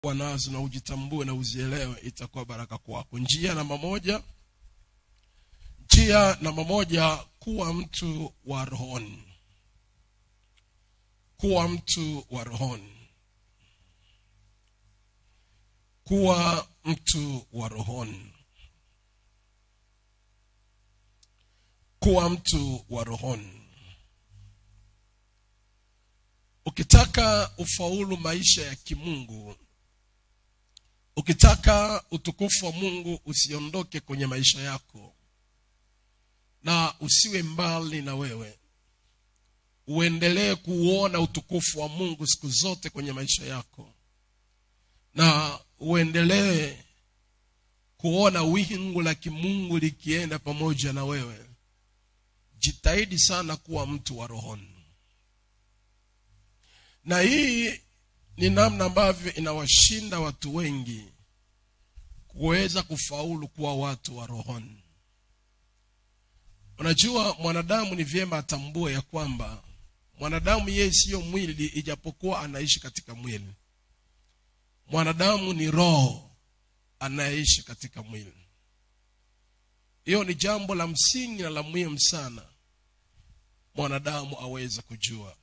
kuwa nazo na ujitambue na uzielewe itakuwa baraka kwako njia namba moja njia namba moja kuwa mtu wa rohoni kuwa mtu wa rohoni kuwa mtu wa rohoni kuwa mtu wa rohoni ukitaka ufaulu maisha ya kimungu ukitaka utukufu wa mungu usiondoke kwenye maisha yako na usiwe mbali na wewe uendelee kuuona utukufu wa mungu siku zote kwenye maisha yako na uendelee kuona wingu la kimungu likienda pamoja na wewe jitahidi sana kuwa mtu wa rohoni na hii ni namna ambavyo inawashinda watu wengi kuweza kufaulu kuwa watu wa rohoni unajua mwanadamu ni vyema atambue ya kwamba mwanadamu yeye siyo mwili ijapokuwa anaishi katika mwili mwanadamu ni roho anayeishi katika mwili hiyo ni jambo la msingi na la muhimu sana mwanadamu aweze kujua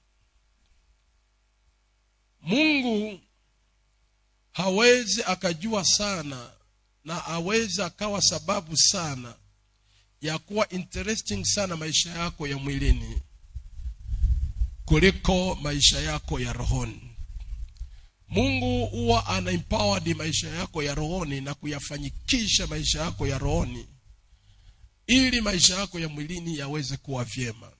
mungu hawezi akajua sana na awezi akawa sababu sana ya kuwa interesting sana maisha yako ya mwilini kuliko maisha yako ya rohoni mungu huwa ana empowered maisha yako ya rohoni na kuyafanyikisha maisha yako ya rohoni ili maisha yako ya mwilini yaweze kuwa vyema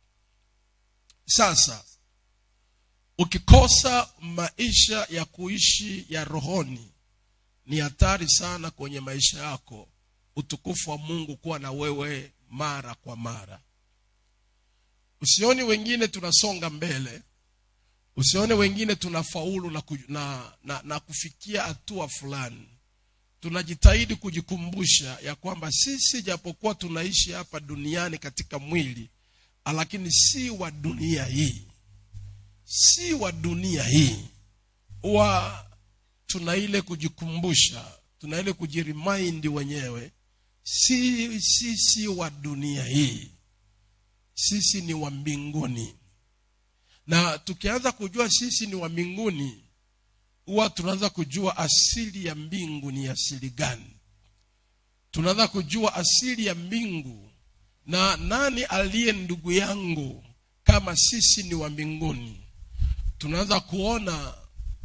sasa ukikosa maisha ya kuishi ya rohoni ni hatari sana kwenye maisha yako utukufu wa mungu kuwa na wewe mara kwa mara usioni wengine tunasonga mbele usione wengine tunafaulu na, ku, na, na, na kufikia hatua fulani tunajitahidi kujikumbusha ya kwamba sisi japokuwa tunaishi hapa duniani katika mwili lakini si wa dunia hii si wa dunia hii huwa tuna ile kujikumbusha tuna ile kujirimaindi wenyewe si sisi si wa dunia hii sisi ni wa mbinguni na tukianza kujua sisi ni wa mbinguni huwa tunaanza kujua asili ya mbingu ni asili gani tunaanza kujua asili ya mbingu na nani aliye ndugu yangu kama sisi ni wa mbinguni tunaanza kuona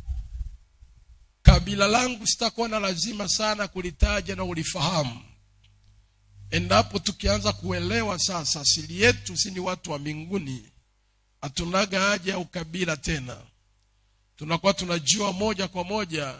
kabila langu sitakuwa na lazima sana kulitaja na ulifahamu endapo tukianza kuelewa sasa asili yetu si ni watu wa mbinguni hatunaga haja ya ukabila tena tunakuwa tunajua moja kwa moja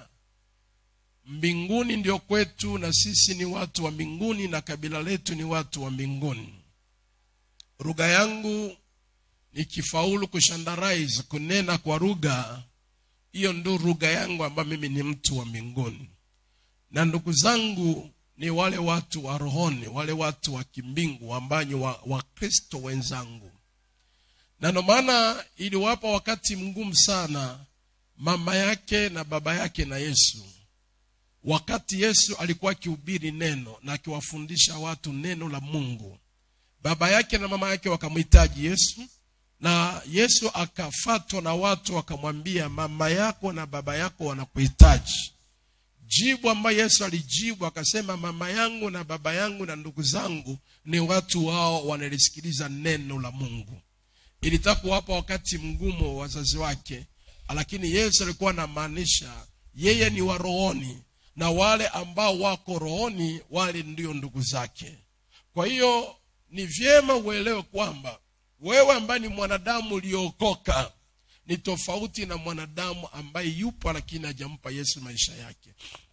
mbinguni ndio kwetu na sisi ni watu wa mbinguni na kabila letu ni watu wa mbinguni lugha yangu nikifaulu kushandarize kunena kwa lugha hiyo ndo lugha yangu ambayo mimi ni mtu wa mbinguni na ndugu zangu ni wale watu wa rohoni wale watu wa kimbingu ambao ni wakristo wa wenzangu na ndio maana iliwapa wakati mgumu sana mama yake na baba yake na yesu wakati yesu alikuwa akihubiri neno na akiwafundisha watu neno la mungu baba yake na mama yake wakamhitaji yesu na yesu akafatwa na watu wakamwambia mama yako na baba yako wanakuhitaji jibu ambayo yesu alijibu akasema mama yangu na baba yangu na ndugu zangu ni watu wao wanalisikiliza neno la mungu ilitaka kuwapa wakati mgumu wa wazazi wake lakini yesu alikuwa anamaanisha yeye ni wa rohoni na wale ambao wako rohoni wale ndio ndugu zake kwa hiyo ni vyema uelewe kwamba wewe ambaye ni mwanadamu uliokoka ni tofauti na mwanadamu ambaye yupo lakini hajampa yesu maisha yake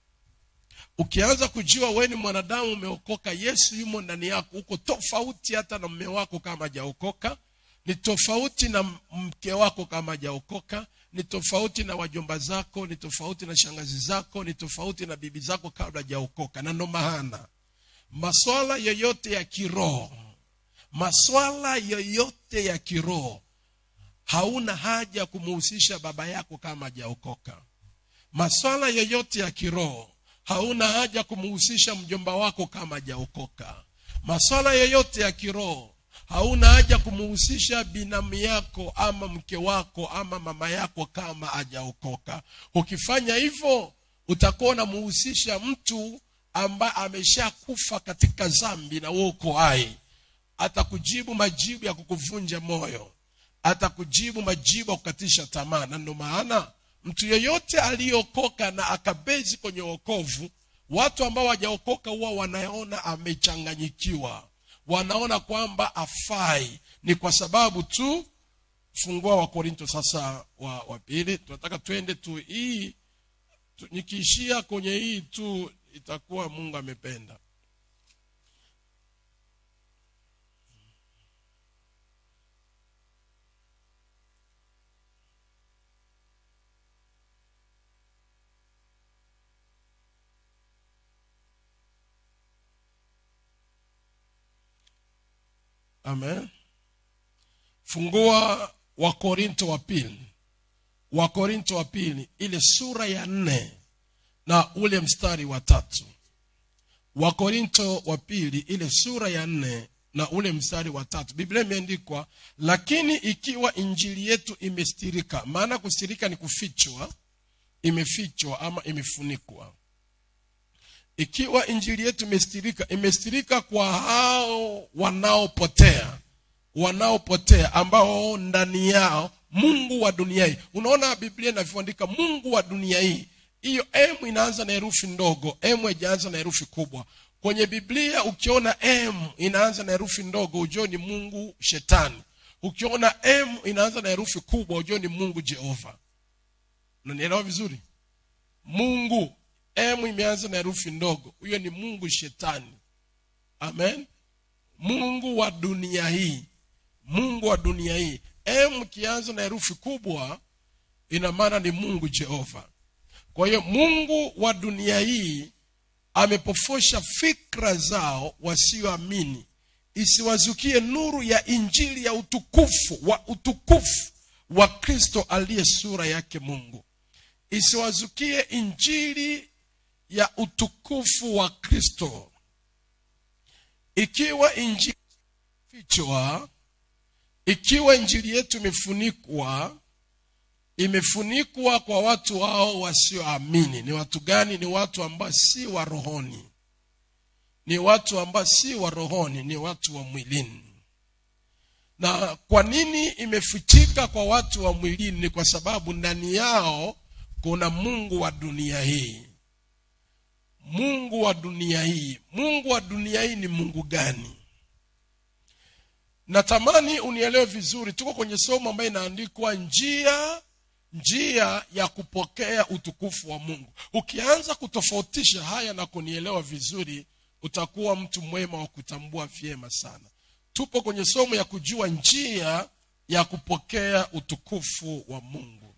ukianza kujua wewe ni mwanadamu umeokoka yesu yumo ndani yako uko tofauti hata na mme wako kama hajaokoka ni tofauti na mke wako kama hajaokoka ni tofauti na wajomba zako ni tofauti na shangazi zako ni tofauti na bibi zako kabla hajaokoka na ndo maana maswala yoyote ya kiroho maswala yoyote ya kiroho hauna haja kumuhusisha baba yako kama hajaokoka maswala yoyote ya kiroho hauna haja kumhusisha mjomba wako kama hajaokoka maswala yoyote ya kiroho hauna haja kumhusisha binamu yako ama mke wako ama mama yako kama hajaokoka ukifanya hivyo utakuwa unamhusisha mtu ambaye ameshakufa katika zambi na wewe uko hai atakujibu majibu ya kukuvunja moyo atakujibu majibu ya kukatisha tamaa na ndio maana mtu yeyote aliyeokoka na akabezi kwenye wokovu watu ambao hawajaokoka huwa wanaona amechanganyikiwa wanaona kwamba afai ni kwa sababu tu fungua wa korinto sasa wa, wa pili tunataka twende tu hii tu, nikiishia kwenye hii tu itakuwa mungu amependa amen fungua wakorinto wa pili wakorinto wa pili ile sura ya nne na ule mstari wa tatu wakorinto wa pili ile sura ya nne na ule mstari wa tatu biblia imeandikwa lakini ikiwa injili yetu imestirika maana kustirika ni kufichwa imefichwa ama imefunikwa ikiwa injili yetu imestirika imestirika kwa hao wanaopotea wanaopotea ambao ndani yao mungu wa dunia hii unaona biblia inavyoandika mungu wa dunia hii hiyo m inaanza na herufi ndogo m haijaanza na herufi kubwa kwenye biblia ukiona m inaanza na herufi ndogo ujue ni mungu shetani ukiona m inaanza na herufi kubwa ujue ni mungu jehova unanielewa vizuri mungu m imeanza na herufi ndogo huyo ni mungu shetani amen mungu wa dunia hii mungu wa dunia hii m kianza na herufi kubwa ina maana ni mungu jehova kwa hiyo mungu wa dunia hii amepofosha fikra zao wasioamini isiwazukie nuru ya injili ya utukufu wa utukufu wa kristo aliye sura yake mungu isiwazukie injili ya utukufu wa kristo ikiwa injili fichwa ikiwa injili yetu imefunikwa imefunikwa kwa watu hao wasioamini ni watu gani ni watu ambao si wa rohoni ni watu ambao si wa rohoni ni watu wa mwilini na kwa nini imefichika kwa watu wa mwilini ni kwa sababu ndani yao kuna mungu wa dunia hii mungu wa dunia hii mungu wa dunia hii ni mungu gani natamani unielewe vizuri tuko kwenye somo ambayo inaandikwa njia njia ya kupokea utukufu wa mungu ukianza kutofautisha haya na kunielewa vizuri utakuwa mtu mwema wa kutambua vyema sana tupo kwenye somo ya kujua njia ya kupokea utukufu wa mungu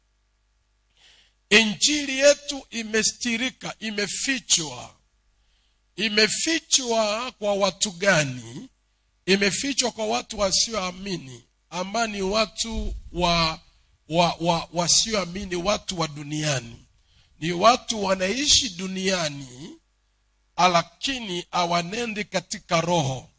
injili yetu imestirika imefichwa imefichwa kwa watu gani imefichwa kwa watu wasioamini ambao ni watu wa, wa, wa wasioamini watu wa duniani ni watu wanaishi duniani lakini hawanendi katika roho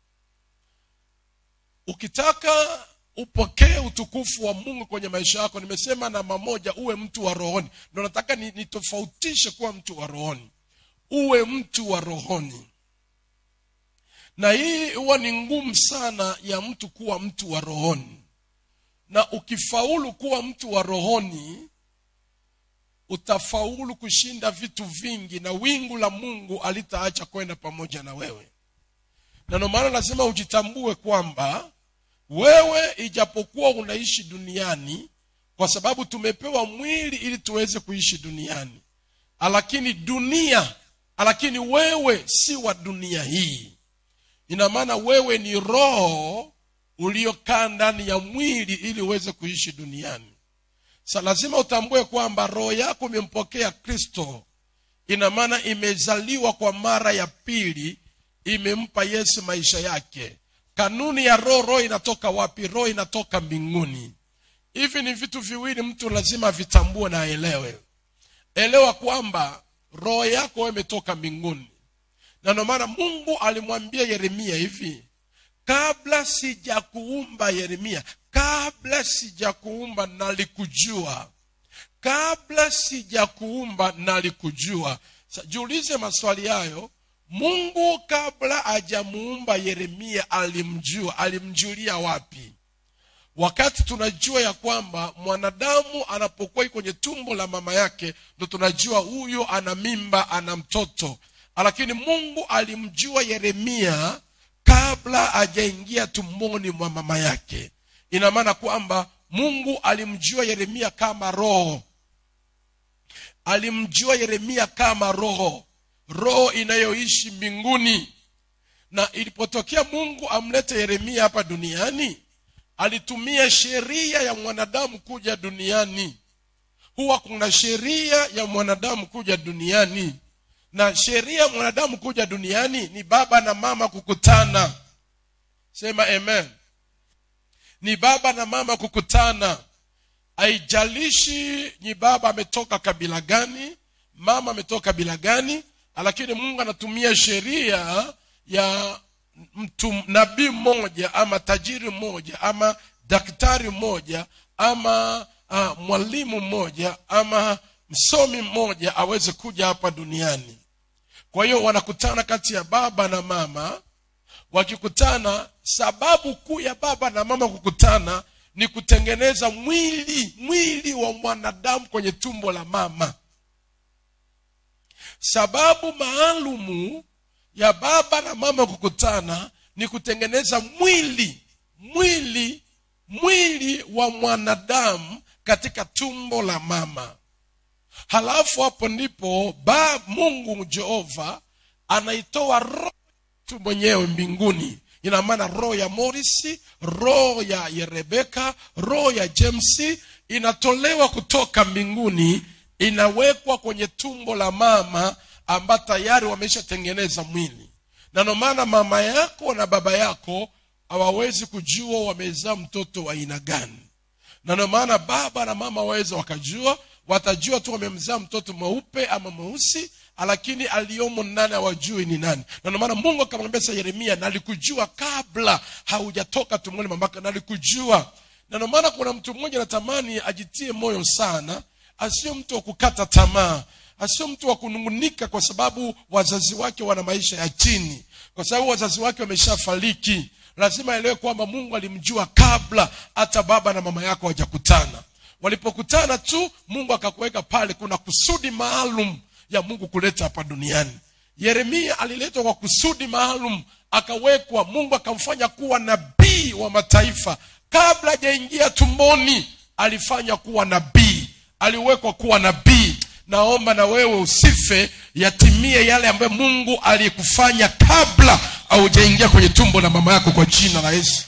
ukitaka upokee utukufu wa mungu kwenye maisha yako nimesema namba moja uwe mtu wa rohoni ndo nataka nitofautishe kuwa mtu wa rohoni uwe mtu wa rohoni na hii huwa ni ngumu sana ya mtu kuwa mtu wa rohoni na ukifaulu kuwa mtu wa rohoni utafaulu kushinda vitu vingi na wingu la mungu alitaacha kwenda pamoja na wewe na ndio maana lazima ujitambue kwamba wewe ijapokuwa unaishi duniani kwa sababu tumepewa mwili ili tuweze kuishi duniani lakini dunia lakini wewe si wa dunia hii ina maana wewe ni roho uliokaa ndani ya mwili ili uweze kuishi duniani sa lazima utambue kwamba roho yako imempokea kristo ina maana imezaliwa kwa mara ya pili imempa yesu maisha yake kanuni ya roho roho inatoka wapi roho inatoka mbinguni hivi ni vitu viwili mtu lazima vitambue na aelewe elewa kwamba roho yako wewe imetoka mbinguni na ndio maana mungu alimwambia yeremia hivi kabla sijakuumba yeremia kabla sijakuumba nalikujua kabla sijakuumba nalikujua Sa- jiulize maswali hayo mungu kabla hajamuumba yeremia alimjua alimjulia wapi wakati tunajua ya kwamba mwanadamu anapokuwa iko kwenye tumbo la mama yake ndo tunajua huyo ana mimba ana mtoto lakini mungu alimjua yeremia kabla hajaingia tumboni mwa mama yake ina maana kwamba mungu alimjua yeremia kama roho alimjua yeremia kama roho roho inayoishi mbinguni na ilipotokea mungu amlete yeremia hapa duniani alitumia sheria ya mwanadamu kuja duniani huwa kuna sheria ya mwanadamu kuja duniani na sheria ya mwanadamu kuja duniani ni baba na mama kukutana sema amen ni baba na mama kukutana haijalishi ni baba ametoka kabila gani mama ametoka kabila gani lakini mungu anatumia sheria ya mtu nabii mmoja ama tajiri mmoja ama daktari mmoja ama uh, mwalimu mmoja ama msomi mmoja aweze kuja hapa duniani kwa hiyo wanakutana kati ya baba na mama wakikutana sababu kuu ya baba na mama kukutana ni kutengeneza mwili mwili wa mwanadamu kwenye tumbo la mama sababu maalumu ya baba na mama kukutana ni kutengeneza mwili mwili mwili wa mwanadamu katika tumbo la mama halafu hapo ndipo ba mungu jehova anaitoa roho tu mwenyewe mbinguni ina maana roho ya morisi roho ya, ya rebeka roho ya james inatolewa kutoka mbinguni inawekwa kwenye tumbo la mama ambayo tayari wameshatengeneza mwili na ndio maana mama yako na baba yako hawawezi kujua wamezaa mtoto wa aina gani na ndio maana baba na mama waweza wakajua watajua tu wamemzaa mtoto mweupe ama mweusi lakini aliyomo ndani hawajui ni nani na ndio maana mungu akamwambia sa yeremia nalikujua kabla haujatoka tumboni mamaka nalikujua na ndio maana kuna mtu mmoja natamani ajitie moyo sana asio mtu wa kukata tamaa asio mtu wa kunungunika kwa sababu wazazi wake wana maisha ya chini kwa sababu wazazi wake wameshafariki lazima aelewe kwamba mungu alimjua kabla hata baba na mama yako hawajakutana walipokutana tu mungu akakuweka pale kuna kusudi maalum ya mungu kuleta hapa duniani yeremia aliletwa kwa kusudi maalum akawekwa mungu akamfanya kuwa nabii wa mataifa kabla hajaingia tumboni alifanya kuwa nabii aliwekwa kuwa nabii naomba na wewe usife yatimie yale ambayo mungu aliyekufanya kabla haujaingia kwenye tumbo la mama yako kwa jina la yesu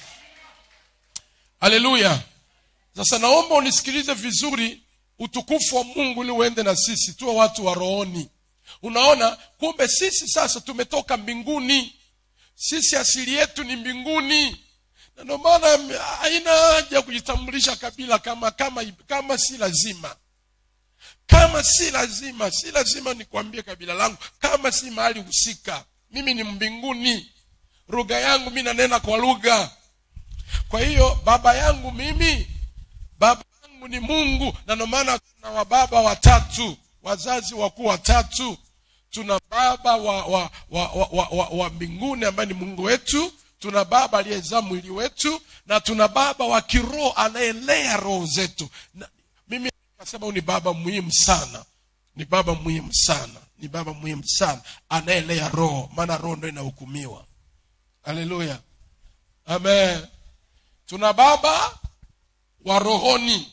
haleluya sasa naomba unisikilize vizuri utukufu wa mungu ili uende na sisi tuwe watu wa rohoni unaona kumbe sisi sasa tumetoka mbinguni sisi asili yetu ni mbinguni na ndio maana haina haja ya kujitambulisha kabila kama kama kama si lazima kama si lazima si lazima nikwambie kabila langu kama si mahali husika mimi ni mbinguni lugha yangu mi nanena kwa lugha kwa hiyo baba yangu mimi baba yangu ni mungu na ndio maana tuna wababa watatu wazazi wakuu watatu tuna baba wa wa wa, wa, wa, wa, wa mbinguni ambaye ni mungu wetu tuna baba aliyezaa mwili wetu na tuna baba wa kiroho anayelea roho zetu na, mimi nasema huyu ni baba muhimu sana ni baba muhimu sana ni baba muhimu sana anayelea roho maana roho ndo inahukumiwa haleluya amen tuna baba wa rohoni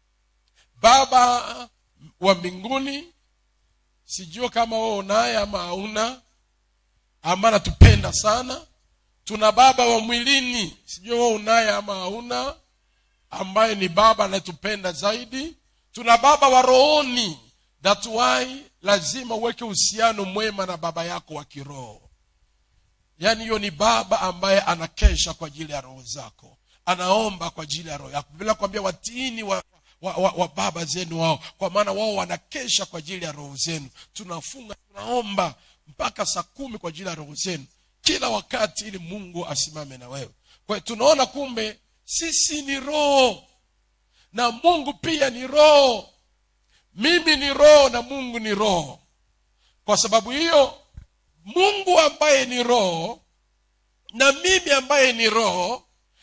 baba wa mbinguni sijua kama wewe unaye ama hauna ama anatupenda sana tuna baba wa mwilini sijua wewe unaye ama hauna ambaye ni baba anayetupenda zaidi tuna baba wa rohoni that why lazima uweke uhusiano mwema na baba yako wa kiroho yaani hiyo ni baba ambaye anakesha kwa ajili ya roho zako anaomba kwa ajili ya roho yako bila kuambia watiini wa, wa, wa, wa baba zenu wao kwa maana wao wanakesha kwa ajili ya roho zenu tunafunga tunaomba mpaka saa kumi kwa ajili ya roho zenu kila wakati ili mungu asimame na wewe kwa hiyo tunaona kumbe sisi ni roho na mungu pia ni roho mimi ni roho na mungu ni roho kwa sababu hiyo mungu ambaye ni roho na mimi ambaye ni roho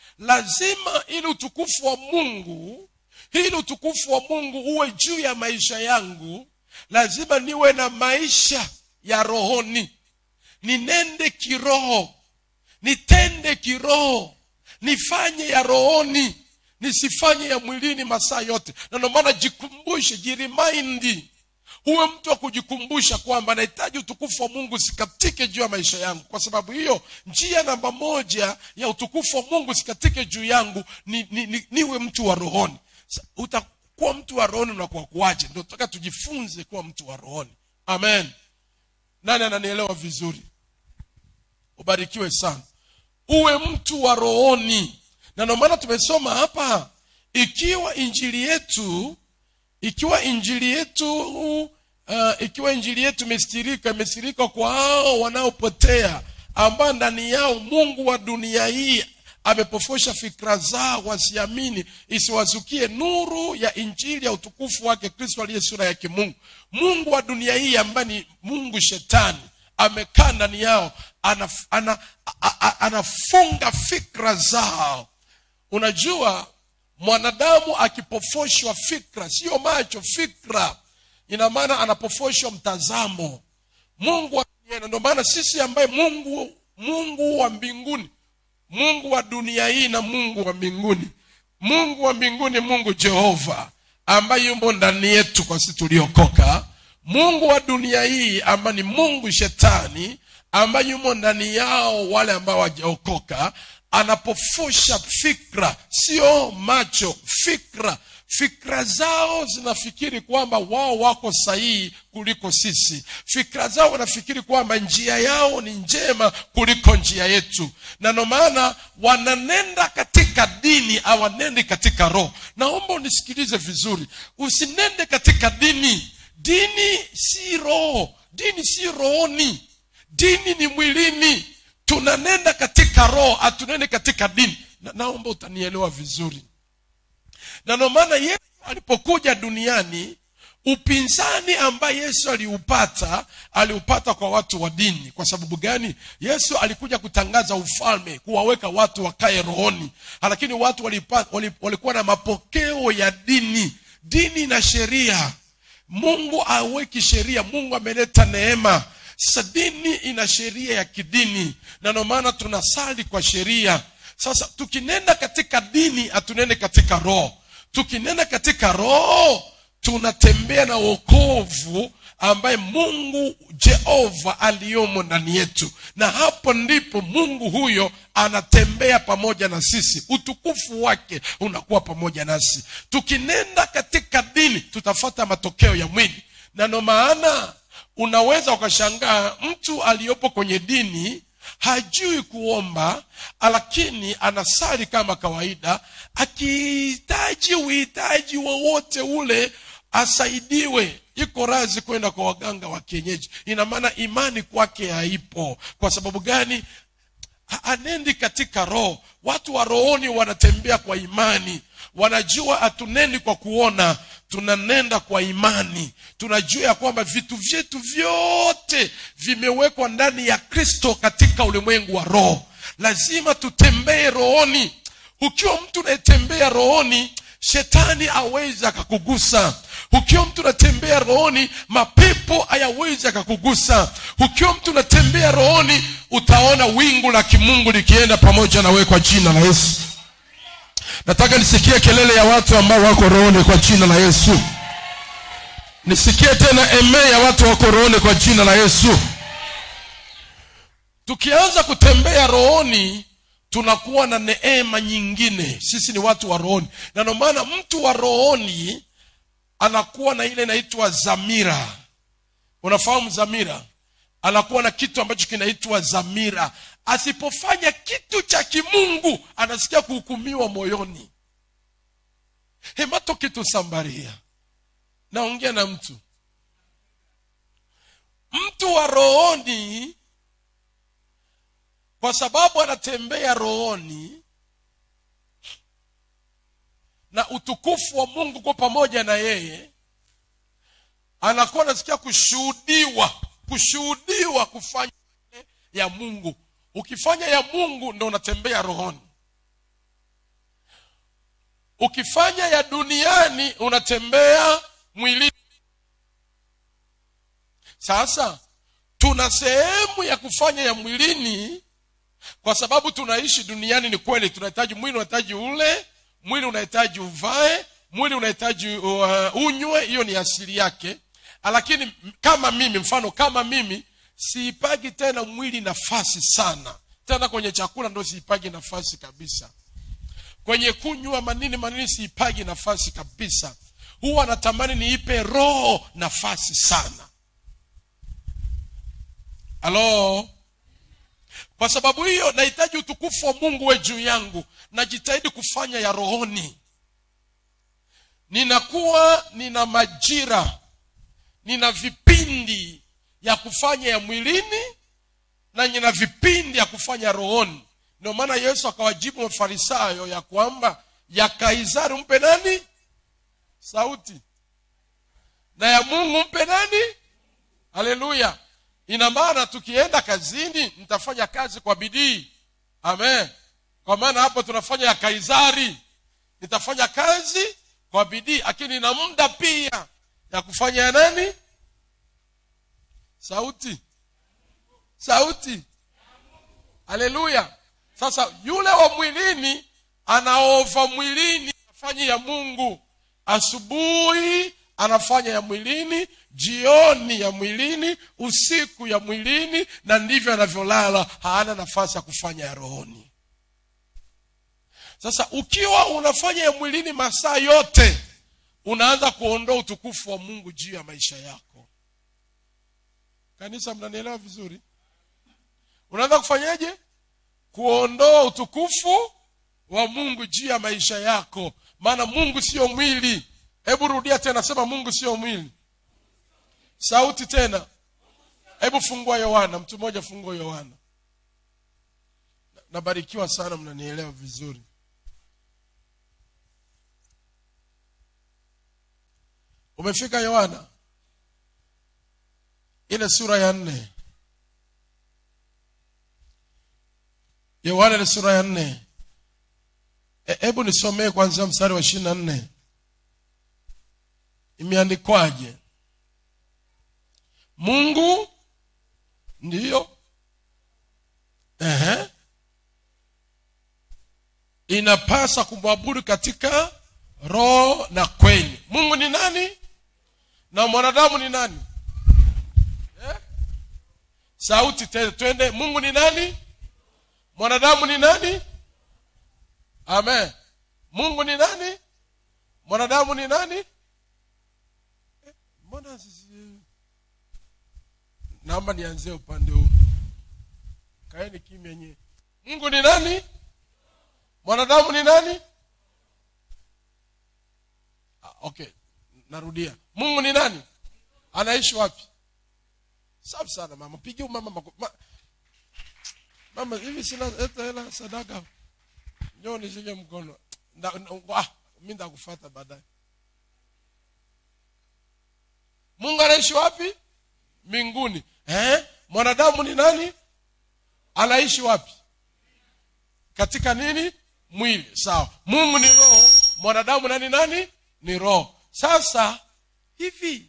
lazima ili utukufu wa mungu ili utukufu wa mungu uwe juu ya maisha yangu lazima niwe na maisha ya rohoni ninende kiroho nitende kiroho nifanye ya rohoni nisifanye ya mwilini masaa yote na ndio maana jikumbushe jirimaindi huwe mtu wa kujikumbusha kwamba nahitaji utukufu wa mungu sikatike juu ya maisha yangu kwa sababu hiyo njia namba moja ya utukufu wa mungu sikatike juu yangu ni, ni, ni, niwe mtu wa rohoni Sa- utakuwa mtu wa rohoni unakuwa kuwaje ndio tutaka tujifunze kuwa mtu wa rohoni amen nani ananielewa vizuri ubarikiwe sana uwe mtu wa rohoni na ndio maana tumesoma hapa ikiwa injili yetu ikiwa injili yetu uh, ikiwa injili yetu imestirika imestirika kwa hao wanaopotea ambao ndani yao mungu wa dunia hii amepofosha fikra zao wasiamini isiwazukie nuru ya injili ya utukufu wake kristo aliye sura ya kimungu mungu wa dunia hii ambaye ni mungu shetani amekaa ndani yao anaf, ana, a, a, anafunga fikra zao unajua mwanadamu akipofoshwa fikra sio macho fikra ina maana anapofoshwa mtazamo mungu wa dunia na ndio maana sisi ambaye mungu mungu wa mbinguni mungu wa dunia hii na mungu wa mbinguni mungu wa mbinguni mungu jehova ambaye yumo ndani yetu kwa sisi tuliokoka mungu wa dunia hii ambaye ni mungu shetani ambaye yumo ndani yao wale ambao wajaokoka anapofusha fikra sio macho fikra fikra zao zinafikiri kwamba wao wako sahihi kuliko sisi fikra zao wanafikiri kwamba njia yao ni njema kuliko njia yetu na ndio maana wananenda katika dini awanendi katika roho naomba unisikilize vizuri usinende katika dini dini si roho dini si rohoni dini ni mwilini tunanenda katika roho hatunende katika dini na, naomba utanielewa vizuri na ndio maana yesu alipokuja duniani upinzani ambaye yesu aliupata aliupata kwa watu wa dini kwa sababu gani yesu alikuja kutangaza ufalme kuwaweka watu wakae rohoni lakini watu walipa, walikuwa na mapokeo ya dini dini na sheria mungu aweki sheria mungu ameleta neema sasa dini ina sheria ya kidini na ndio maana tunasali kwa sheria sasa tukinenda katika dini hatunende katika roho tukinenda katika roho tunatembea na wokovu ambaye mungu jehova aliyomo ndani yetu na hapo ndipo mungu huyo anatembea pamoja na sisi utukufu wake unakuwa pamoja nasi tukinenda katika dini tutafata matokeo ya mwili na ndo maana unaweza ukashangaa mtu aliyopo kwenye dini hajui kuomba lakini anasali kama kawaida akihitaji uhitaji wowote ule asaidiwe iko razi kwenda kwa waganga wa kienyeji ina maana imani kwake haipo kwa sababu gani anendi katika roho watu wa rohoni wanatembea kwa imani wanajua hatunendi kwa kuona tunanenda kwa imani tunajua ya kwamba vitu vyetu vyote vimewekwa ndani ya kristo katika ulimwengu wa roho lazima tutembee rohoni ukiwa mtu unayetembea rohoni shetani awezi akakugusa ukiwa mtu unatembea rohoni mapepo hayawezi akakugusa ukiwa mtu unatembea rohoni utaona wingu la kimungu likienda pamoja na wewe kwa jina la yesu nataka nisikie kelele ya watu ambao wako rohoni kwa jina la yesu nisikie tena eme ya watu wako rohoni kwa jina la yesu tukianza kutembea rohoni tunakuwa na neema nyingine sisi ni watu wa rohoni na ndio maana mtu wa rohoni anakuwa na ile inaitwa zamira unafahamu zamira anakuwa na kitu ambacho kinaitwa zamira asipofanya kitu cha kimungu anasikia kuhukumiwa moyoni hemato kitu sambaria naongea na mtu mtu wa rohoni kwa sababu anatembea rohoni na utukufu wa mungu kwa pamoja na yeye anakuwa anasikia kushuhudiwa kushuhudiwa kufanya ya mungu ukifanya ya mungu ndo unatembea rohoni ukifanya ya duniani unatembea mwilini sasa tuna sehemu ya kufanya ya mwilini kwa sababu tunaishi duniani ni kweli tunahitaji mwili unahitaji ule mwili unahitaji uvae mwili unahitaji uh, unywe hiyo ni asili yake lakini kama mimi mfano kama mimi siipagi tena mwili nafasi sana tena kwenye chakula ndo siipagi nafasi kabisa kwenye kunywa manini manini siipagi nafasi kabisa huwa natamani niipe roho nafasi sana halo kwa sababu hiyo nahitaji utukufu wa mungu we juu yangu najitahidi kufanya ya rohoni ninakuwa nina majira nina vipindi ya kufanya ya mwilini na nina vipindi ya kufanya rohoni ndio maana yesu akawajibu mafarisayo ya kwamba ya kaisari mpe nani sauti na ya mungu mpe nani haleluya ina maana tukienda kazini mtafanya kazi kwa bidii amen kwa maana hapo tunafanya ya kaisari nitafanya kazi kwa bidii lakini na muda pia ya kufanya ya nani sauti sauti haleluya sasa yule wa mwilini anaova mwilini afanye ya mungu asubuhi anafanya ya mwilini jioni ya mwilini usiku ya mwilini na ndivyo anavyolala haana nafasi ya kufanya ya rohoni sasa ukiwa unafanya ya mwilini masaa yote unaanza kuondoa utukufu wa mungu juu ya maisha yako kanisa mnanielewa vizuri unaanza kufanyaje kuondoa utukufu wa mungu juu ya maisha yako maana mungu sio mwili hebu rudia tena sema mungu sio mwili sauti tena hebu fungua yohana mtu mmoja fungua yohana nabarikiwa sana mnanielewa vizuri umefika yohana ile sura ya nne yohana ile sura ya nne hebu e, nisomee kwanzia mstari wa ishirini na nne imeandikwaje mungu ndiyo Ehe. inapasa kumwabudu katika roho na kweli mungu ni nani na mwanadamu ni nani eh? sauti tena twende mungu ni nani mwanadamu ni nani amen mungu ni nani mwanadamu ni nani eh, mbona sisi naomba nianzie upande huu kaeni kimya nyie mungu ni nani mwanadamu ni nani ah, okay narudia mungu ni nani anaishi wapi safi sana mama pigia mama mako, ma, mama hivi sina hata hela sadaka njoo nishike mkono nda, ah, mi ndakufata baadaye mungu anaishi wapi mbinguni eh? mwanadamu ni nani anaishi wapi katika nini mwili sawa mungu ni roho mwanadamu nani nani ni roho sasa hivi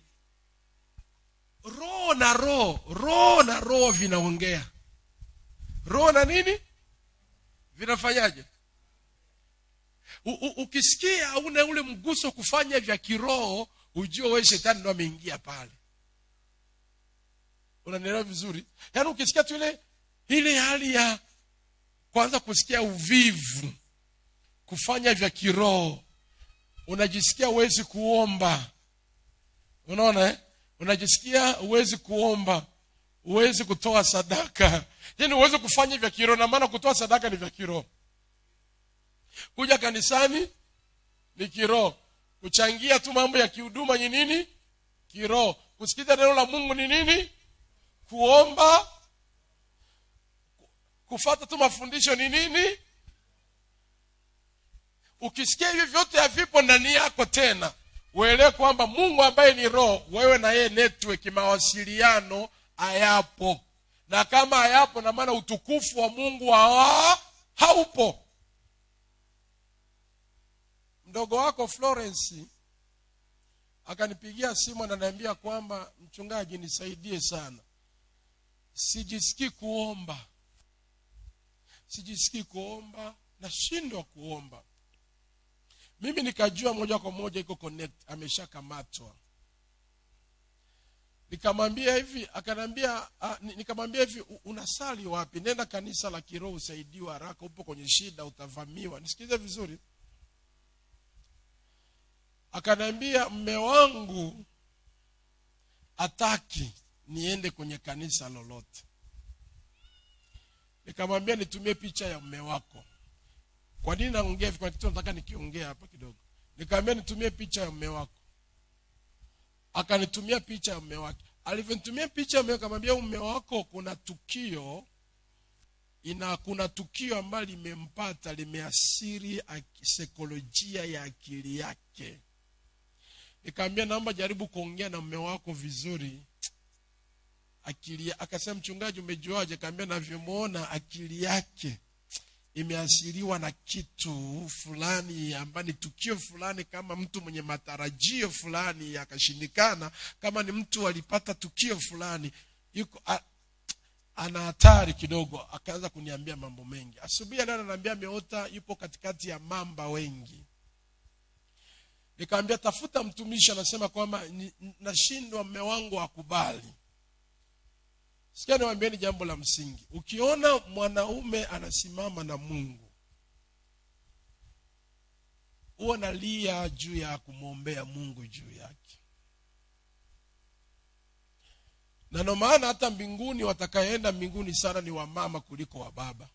roho na roho roho na roho vinaongea roho na nini vinafanyaje U, u, ukisikia una ule mguso kufanya vya kiroho ujue wewe shetani ndo ameingia pale unanielewa vizuri yaani ukisikia tu ile ile hali ya kwanza kusikia uvivu kufanya vya kiroho unajisikia huwezi kuomba unaona eh? unajisikia huwezi kuomba huwezi kutoa sadaka yaani huwezi kufanya vya kiroho na maana kutoa sadaka ni vya kiroho kuja kanisani ni kiroho kuchangia tu mambo ya kihuduma ni nini kiroho kusikiza neno la mungu ni nini kuomba kufata tu mafundisho ni nini ukisikia hivi vyote havipo ndani yako tena uelewe kwamba mungu ambaye ni roho wewe na yeye network mawasiliano hayapo na kama hayapo na maana utukufu wa mungu hawa haupo mdogo wako florence akanipigia simu ananiambia kwamba mchungaji nisaidie sana sijisikii kuomba sijisikii kuomba nashindwa kuomba mimi nikajua moja kwa moja iko connect ameshakamatwa nikamwambia hivi akanambia nikamwambia hivi unasali wapi nenda kanisa la kiroho usaidiwe haraka upo kwenye shida utavamiwa nisikize vizuri akaniambia mme wangu ataki niende kwenye kanisa lolote nikamwambia nitumie picha ya mme wako kwa nini naongea hivi kwa kitu nataka nikiongea hapa kidogo nikamwambia nitumie picha ya mme wako akanitumia picha ya mme wake alivyonitumia picha ya mme akamwambia mme wako kuna tukio ina kuna tukio ambalo limempata limeasiri saikolojia ya akili yake nikamwambia naomba jaribu kuongea na mme wako vizuri akili akasema mchungaji umejuaje kaambia navyomwona akili yake imeasiriwa na kitu fulani ambayo ni tukio fulani kama mtu mwenye matarajio fulani akashindikana kama ni mtu alipata tukio fulani yuko a, ana hatari kidogo akaanza kuniambia mambo mengi asubuhi leo ananiambia ameota yupo katikati ya mamba wengi nikamwambia tafuta mtumishi anasema kwamba nashindwa mme wangu akubali sikia niwaambieni jambo la msingi ukiona mwanaume anasimama na mungu huwa nalia juu ya kumwombea mungu juu yake na ndo maana hata mbinguni watakayeenda mbinguni sana ni wamama kuliko wa baba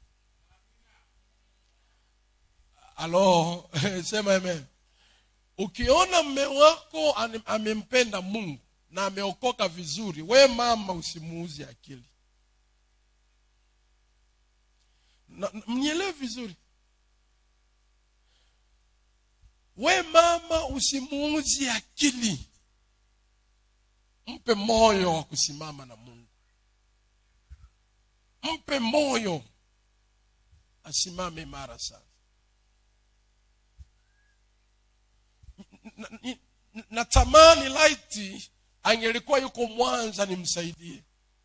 alo sema amen ukiona mme wako amempenda mungu na ameokoka vizuri we mama usimuuzi akili mnyelewe vizuri we mama usimuuzi akili mpe moyo wa kusimama na mungu mpe moyo asimame imara sana natamani na laiti angelikuwa yuko mwanza nimsaidie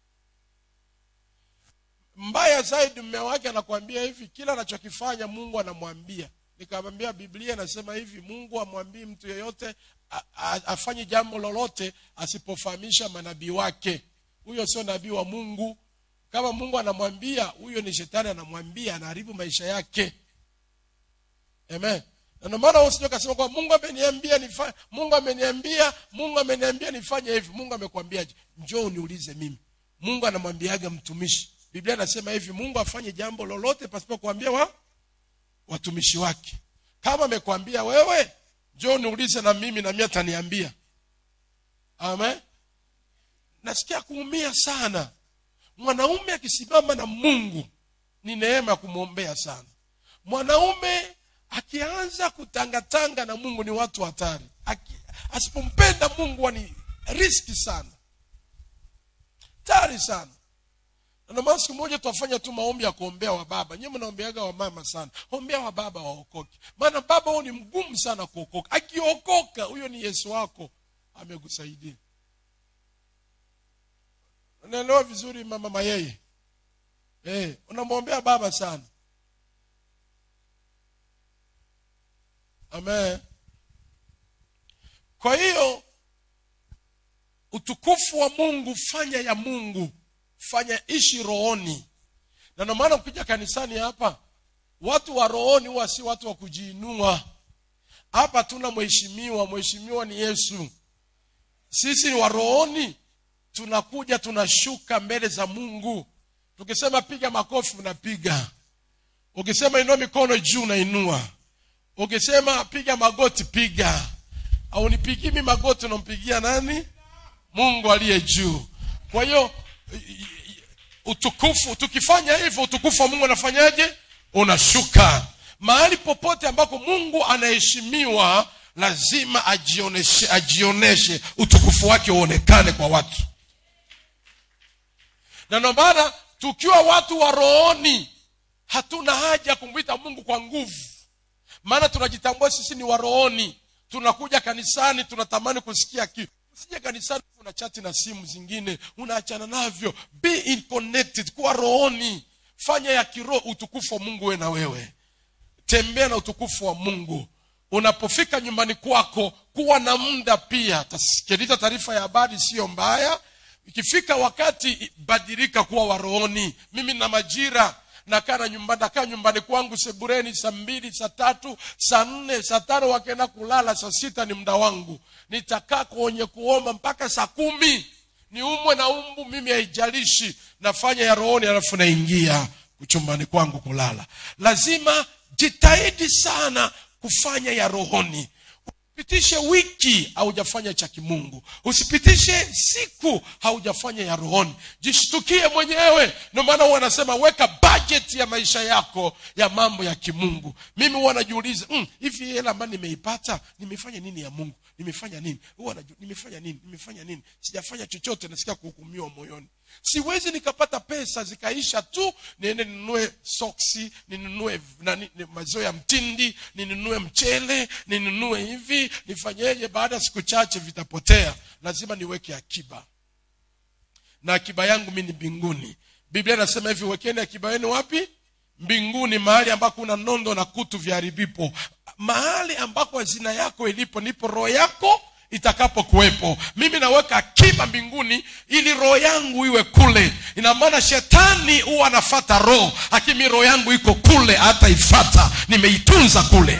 mbaya zaidi mme wake anakwambia hivi kila anachokifanya mungu anamwambia nikamwambia biblia inasema hivi mungu amwambii mtu yeyote afanye jambo lolote asipofahamisha manabii wake huyo sio nabii wa mungu kama mungu anamwambia huyo ni shetani anamwambia anaharibu maisha yake amen na ndio maana usije kasema kwa mungu ameniambia nifanye mungu ameniambia mungu ameniambia nifanye hivi mungu amekwambiaje njoo uniulize mimi mungu anamwambiaga mtumishi biblia anasema hivi mungu afanye jambo lolote pasipo kuambia wa watumishi wake kama amekwambia wewe njoo niulize na mimi na mimi ataniambia amen nasikia kuumia sana mwanaume akisimama na mungu ni neema ya kumwombea sana mwanaume akianza kutangatanga na mungu ni watu hatari asipompenda mungu ni riski sana tari sana ndomaana siku moja tutafanya tu maombi ya kuombea wa baba nyewe mnaombeaga wamama sana ombea wa baba waokoke maana baba huo ni mgumu sana kuokoka akiokoka huyo ni yesu wako amekusaidia unaelewa vizuri mama mayeye hey, unamwombea baba sana amen kwa hiyo utukufu wa mungu fanya ya mungu fanya ishi rohoni na ndio maana ukija kanisani hapa watu wa rohoni huwa si watu wa kujiinua hapa tuna mheshimiwa mheshimiwa ni yesu sisi wa rohoni tunakuja tunashuka mbele za mungu tukisema piga makofi unapiga ukisema inua mikono juu unainua ukisema piga magoti piga aunipigii mi magoti unampigia nani mungu aliye juu kwa hiyo i- i- utukufu tukifanya hivyo utukufu wa mungu anafanyaje unashuka mahali popote ambako mungu anaheshimiwa lazima ajioneshe ajioneshe utukufu wake uonekane kwa watu na ndio maana tukiwa watu wa rohoni hatuna haja ya kumwita mungu kwa nguvu maana tunajitambua sisi ni warohoni tunakuja kanisani tunatamani kusikia kitu usije kanisani una chati na simu zingine unaachana navyo be in connected kuwa rohoni fanya ya kiroho utukufu wa mungu we na wewe tembea na utukufu wa mungu unapofika nyumbani kwako kuwa na muda pia tasikiliza taarifa ya habari siyo mbaya ikifika wakati badilika kuwa warohoni mimi na majira nakaa na nyumbani nakaa nyumbani kwangu sebureni saa mbili saa tatu saa nne saa tano wakienda kulala saa sita ni muda wangu nitakaa kwenye kuomba mpaka saa kumi niumwe na umbu mimi haijalishi nafanya ya rohoni alafu naingia chumbani kwangu kulala lazima jitahidi sana kufanya ya rohoni usipitishe wiki haujafanya cha kimungu usipitishe siku haujafanya ya rohoni jishtukie mwenyewe ndio maana huwa anasema weka budget ya maisha yako ya mambo ya kimungu mimi huwa najiuliza mm, hivi hela ambayo nimeipata nimefanya nini ya mungu nimefanya nini huwa naju- nimefanya nini nimefanya nini sijafanya chochote nasikia kuhukumiwa moyoni siwezi nikapata pesa zikaisha tu niende ninunue soksi ninunue nani, ni- mazao ya mtindi ninunue mchele ninunue hivi nifanyeje baada ya siku chache vitapotea lazima niweke akiba na akiba yangu mi ni mbinguni biblia inasema hivi wekeni akiba yenu wapi mbinguni mahali ambako una nondo na kutu vyaharibipo mahali ambako hazina yako ilipo ndipo roho yako itakapokuwepo mimi naweka akiba mbinguni ili roho yangu iwe kule ina maana shetani huwa anafata roho lakini roho yangu iko kule hata ifata nimeitunza kule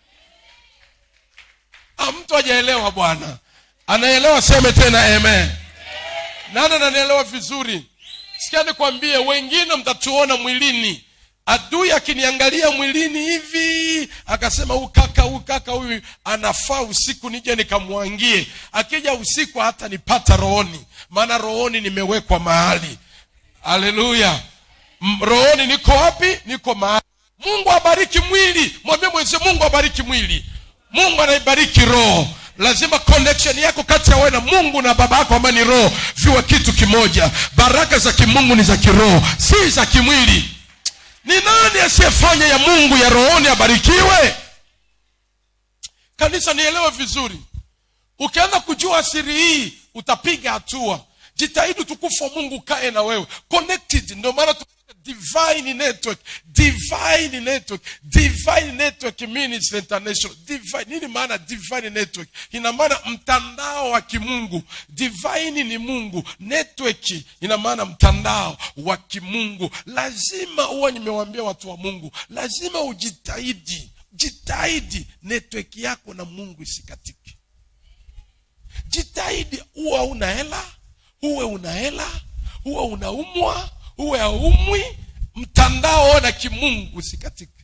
ah, mtu hajaelewa bwana anaelewa seme tena amen nani ananielewa vizuri sikia nikwambie wengine mtatuona mwilini adui akiniangalia mwilini hivi akasema huyu kaka huyu kaka huyu anafaa usiku nije nikamwangie akija usiku hata nipata rohoni maana rohoni nimewekwa mahali haleluya M- rohoni niko wapi niko mahali mungu abariki mwili mwambie mwenzie mungu abariki mwili mungu anaibariki roho lazima connection yako kati ya wewe na mungu na baba yako ambaye ni roho viwe kitu kimoja baraka za kimungu ni za kiroho si za kimwili ni nani asiyefanya ya mungu ya rohoni abarikiwe kanisa nielewe vizuri ukianza kujua siri hii utapiga hatua jitahidi utukufu wa mungu ukae na wewe connected ndio maana tu divine network divine network divine network ministry international divine nini maana divine network ina maana mtandao wa kimungu divine ni mungu network ina maana mtandao wa kimungu lazima huwa nimewambia watu wa mungu lazima ujitahidi jitahidi network yako na mungu isikatike jitahidi uwe una hela uwe una hela uwe unaumwa uwe haumwi mtandao na kimungu usikatike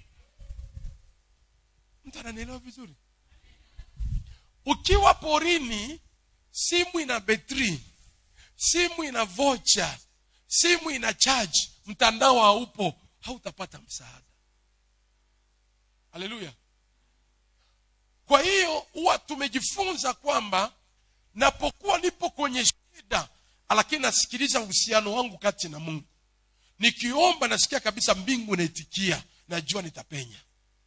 mtu ananielewa vizuri ukiwa porini simu ina betri simu ina vocha simu ina chaji mtandao haupo hautapata msaada haleluya kwa hiyo huwa tumejifunza kwamba napokuwa nipo kwenye shida lakini nasikiliza uhusiano wangu kati na mungu nikiomba nasikia kabisa mbingu inaitikia najua nitapenya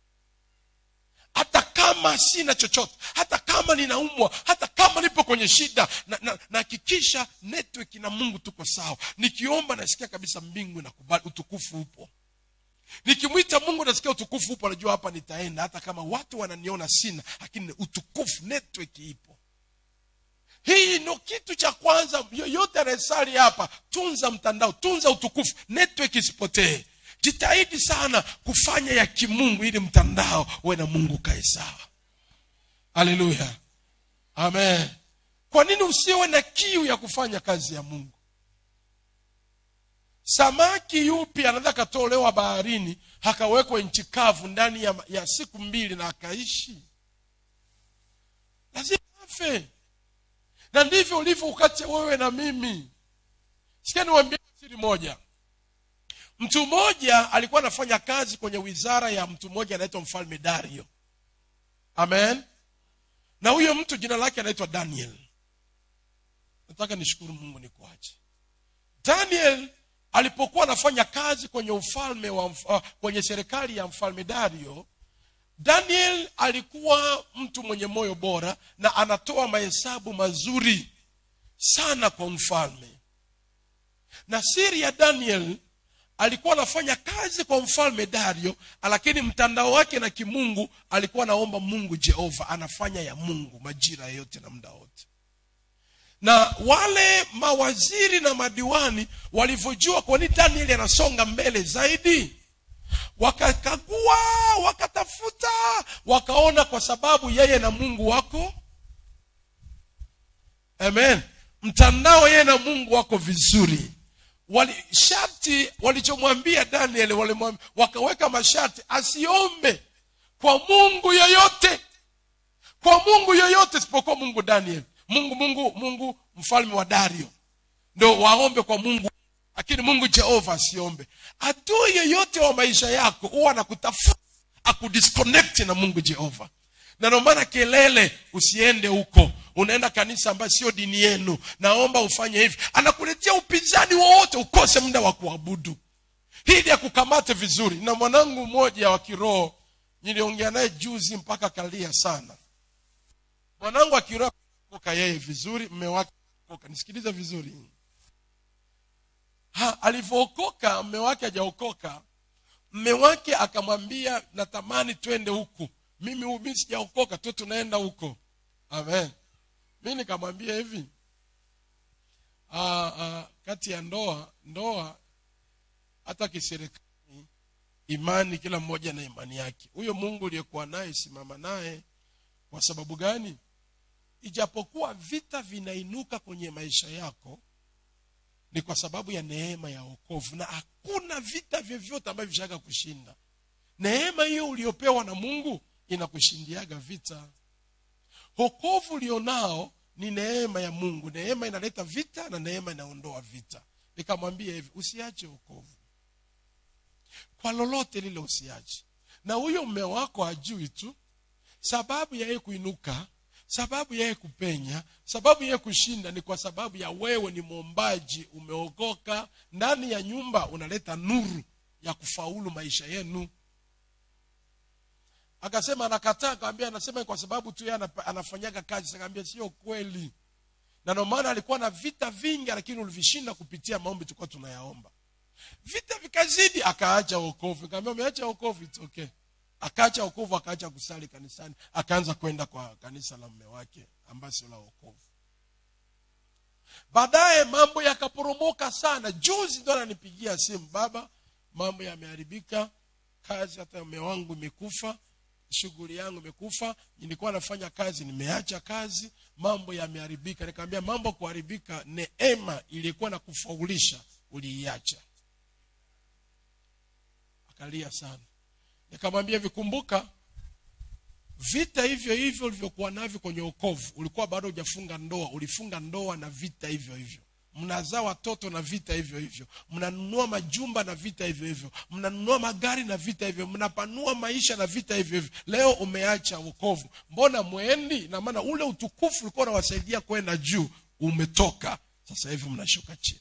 hata kama sina chochote hata kama ninaumwa hata kama nipo kwenye shida nahakikisha na, na network na mungu tuko sawa nikiomba nasikia kabisa mbingu inakubali utukufu upo nikimwita mungu nasikia utukufu upo najua hapa nitaenda hata kama watu wananiona sina lakini utukufu network ipo hii ndo kitu cha kwanza yoyote anayesali hapa tunza mtandao tunza utukufu network isipotee jitahidi sana kufanya ya kimungu ili mtandao uwe na mungu kae sawa haleluya amen kwa nini usiwe na kiu ya kufanya kazi ya mungu samaki yupi anaweza akatolewa baharini akawekwa nchi kavu ndani ya, ya siku mbili na akaishi lazima afe na ndivyo ulivyo ukati wewe na mimi sikia niwambie siri moja mtu mmoja alikuwa anafanya kazi kwenye wizara ya mtu mmoja anaitwa mfalme dario amen na huyo mtu jina lake anaitwa daniel nataka nishukuru mungu nikuache daniel alipokuwa anafanya kazi kwenye ufalme wa mf- uh, kwenye serikali ya mfalme dario daniel alikuwa mtu mwenye moyo bora na anatoa mahesabu mazuri sana kwa mfalme na siri ya daniel alikuwa anafanya kazi kwa mfalme dario lakini mtandao wake na kimungu alikuwa anaomba mungu jehova anafanya ya mungu majira yote na muda wote na wale mawaziri na madiwani walivyojua kwa nini danieli anasonga mbele zaidi wakakagua wakatafuta wakaona kwa sababu yeye na mungu wako amen mtandao yeye na mungu wako vizuri wali sharti walichomwambia daniel walimwambia wakaweka masharti asiombe kwa mungu yoyote kwa mungu yoyote isipokuwa mungu daniel mungu mungu mungu mfalme wa dario ndo waombe kwa mungu lakini mungu jehova asiombe adui yoyote wa maisha yako huwa anakutafuta akudisconnect na mungu jehova na ndio maana kelele usiende huko unaenda kanisa ambayo sio dini yenu naomba ufanye hivi anakuletea upinzani wowote ukose muda wa kuabudu hili akukamate vizuri na mwanangu mmoja wa kiroho niliongea naye juzi mpaka kalia sana mwanangu wa kiroho koka yeye vizuri mme wake koka nisikilize vizuri ha alivyookoka mme wake hajaokoka mme wake akamwambia natamani twende huku mimi mimi sijaokoka tu tunaenda huko amen mi nikamwambia hivi aa, aa, kati ya ndoa ndoa hata kiserikali imani kila mmoja na imani yake huyo mungu uliyekuwa naye simama naye kwa sababu gani ijapokuwa vita vinainuka kwenye maisha yako ni kwa sababu ya neema ya wokovu na hakuna vita vyovyote ambavyo vishaka kushinda neema hiyo uliopewa na mungu inakushindiaga vita wokovu ulionao ni neema ya mungu neema inaleta vita na neema inaondoa vita nikamwambia hivi usiache wokovu kwa lolote lile usiache na huyo mme wako ajui tu sababu ya yeye kuinuka sababu yeye kupenya sababu yeye kushinda ni kwa sababu ya wewe ni mwombaji umeokoka ndani ya nyumba unaleta nuru ya kufaulu maisha yenu akasema anakataa akawambia anasema kwa sababu tu yeye anapa- anafanyaga kazi akaambia sio kweli na ndio maana alikuwa na vita vingi lakini ulivishinda kupitia maombi tulikuwa tunayaomba vita vikazidi akaacha wokovu nikamwambia umeacha wokovu it's okay akaacha wokovu akaacha kusali kanisani akaanza kwenda kwa kanisa la mme wake ambayo sio la wokovu baadaye mambo yakaporomoka sana juzi ndo ananipigia simu baba mambo yameharibika kazi hata mme wangu imekufa shughuli yangu imekufa nilikuwa nafanya kazi nimeacha kazi mambo yameharibika nikamwambia mambo kuharibika neema iliyokuwa na kufaulisha uliiacha akalia sana nikamwambia vikumbuka vita hivyo hivyo ulivyokuwa navyo kwenye okovu ulikuwa bado hujafunga ndoa ulifunga ndoa na vita hivyo hivyo mnazaa watoto na vita hivyo hivyo mnanunua majumba na vita hivyo hivyo mnanunua magari na vita hivyo mnapanua maisha na vita hivyo hivyo leo umeacha wokovu mbona mwendi na maana ule utukufu ulikuwa unawasaidia kwenda juu umetoka sasa hivi mnashuka chini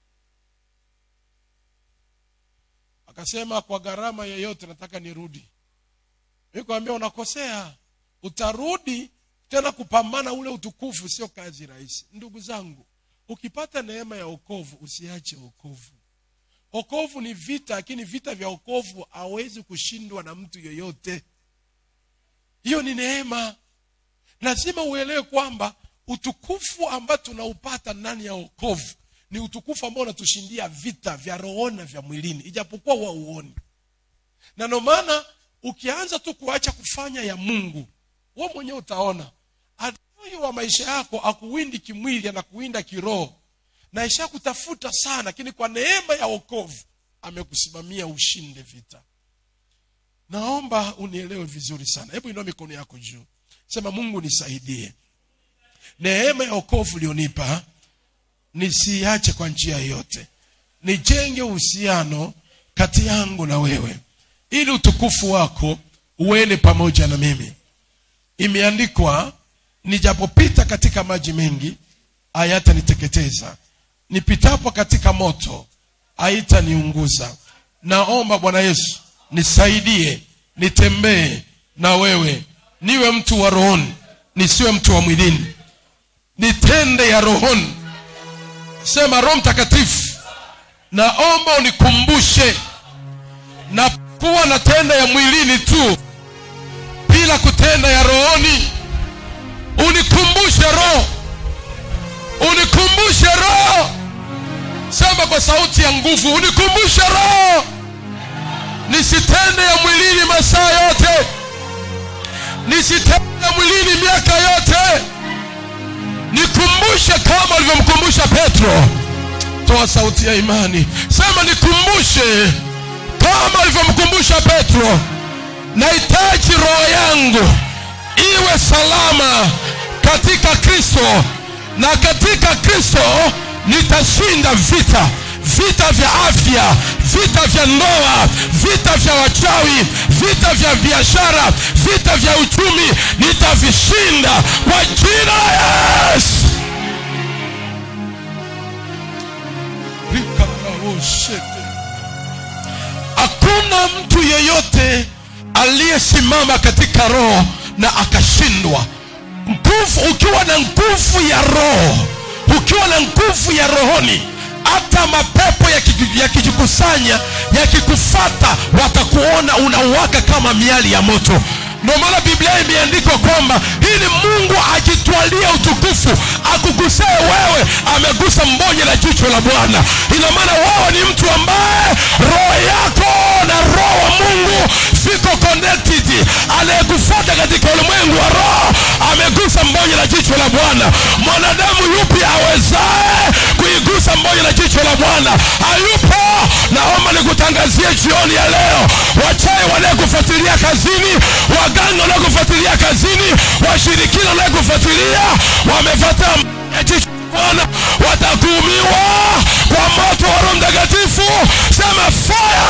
akasema kwa gharama yoyote nataka nirudi nikwambia unakosea utarudi tena kupambana ule utukufu sio kazi rahisi ndugu zangu ukipata neema ya okovu usiache okovu okovu ni vita lakini vita vya okovu hawezi kushindwa na mtu yoyote hiyo ni neema lazima uelewe kwamba utukufu ambao tunaupata ndani ya okovu ni utukufu ambao unatushindia vita vya rohoni na vya mwilini ijapokuwa huwa uoni na ndio maana ukianza tu kuacha kufanya ya mungu we mwenyewe utaona adui wa maisha yako akuwindi kimwili anakuwinda kiroho na isha kutafuta sana lakini kwa neema ya okovu amekusimamia ushinde vita naomba unielewe vizuri sana hebu inua mikono yako juu sema mungu nisaidie neema ya okovu ulionipa nisiache kwa njia yoyote nijenge uhusiano kati yangu na wewe ili utukufu wako uende pamoja na mimi imeandikwa nijapopita katika maji mengi hayataniteketeza nipitapo katika moto haitaniunguza naomba bwana yesu nisaidie nitembee na wewe niwe mtu wa rohoni nisiwe mtu wa mwilini nitende ya rohoni sema roho mtakatifu naomba unikumbushe na kuwa natenda ya mwilini tu bila kutenda ya rohoni unikumbushe roho unikumbushe roho sema kwa sauti ya nguvu unikumbushe roho nisitende ya mwilini masaa yote nisitende ya mwilini miaka yote nikumbushe kama ulivyomkumbusha petro toa sauti ya imani sema nikumbushe kama ulivyomkumbusha petro nahitaji roho yangu iwe salama katika kristo na katika kristo nitashinda vita vita vya afya vita vya ndoa vita vya wachawi vita vya biashara vita vya uchumi nitavishinda kwa jina la yesu hakuna mtu yeyote aliyesimama katika roho na akashindwa nguvu ukiwa na nguvu ya roho ukiwa na nguvu ya rohoni hata mapepo yakiji- yakijikusanya yakikufata watakuona unauwaka kama miali ya moto ndio maana biblia imeandikwa kwamba ili mungu ajitwalia utukufu akugusee wewe amegusa mbonye la jicho la bwana ina maana wewe ni mtu ambaye roho yako na roho wa mungu viko connected anayekufuata katika ulimwengu wa roho amegusa mbonye la jicho la bwana mwanadamu yupi awezaye kuigusa mbonye la jicho la bwana hayupo naomba nikutangazie jioni ya leo wachawi wanayekufuatilia kazini waganga wanaokufuatilia kazini washirikina wanaokufuatilia wamefuata mbonye ya jicho la bwana watakuumiwa kwa moto wa roho mtakatifu sema fire